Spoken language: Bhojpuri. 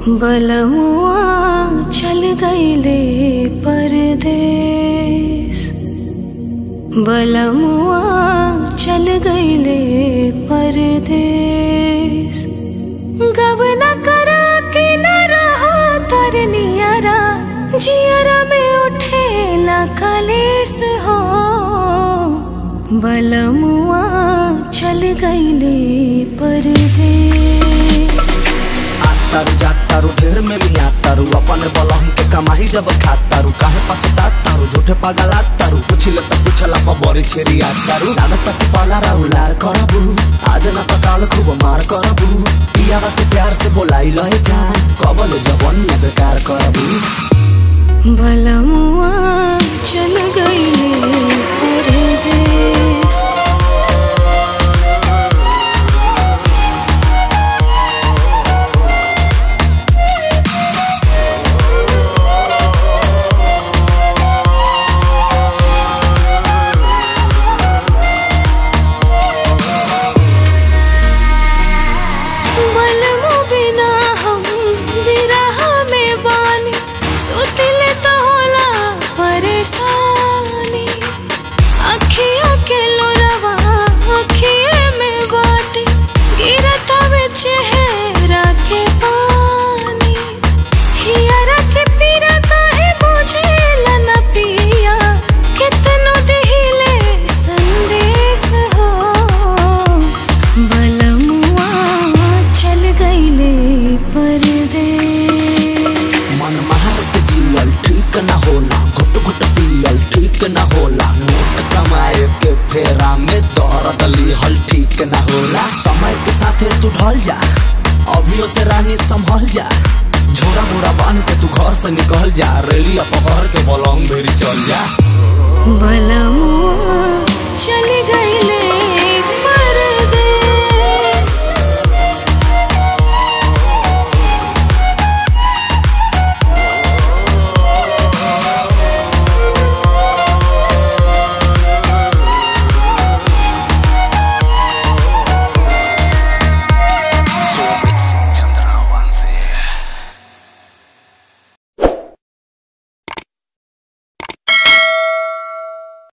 बलमुआ चल गईले परदेस बलमुआ चल गईले परदेस गवना करा के न रहा तरनियरा जियरा में उठेला कलेस हो बलमुआ चल गईले परदेस तारू जात तारू ढेर में लिया तारू अपन बलहम के कमाई जब खात तारू काहे पछतात तारू झूठे पगलात तारू पुछिले त पुछला पर बड़ी छेरी आ तारू लागत तक पाला राउलार करबू आज न पताल खूब मार करबू पियावा के प्यार से बोलाई लहे जान कबल जबन में बेकार करबू बलमुआ चल गईले परदेस बलमु बिना हम बिरह में बानी सुतिले तो होला परेशानी अखिया के लोरवा अखिए में बाटे गिरता में चेहरा के पानी हियरा के पीरा काहे बुझेला न पिया कितनो दिहिले संदेश हो बलमुआ चल गईले परदेस मन मार के जियल ठीक न होला घुट घुट पियल ठीक न होला नोट कमाए के फेरा में दर्द लिहल ठीक न होला समय के साथे तू ढल जा अभियो से रानी संभल जा झोरा मोरा बांध के तू घर से निकल जा रेलिया पकड़ के बलंग भेरी चल जा बलमुआ चल गईले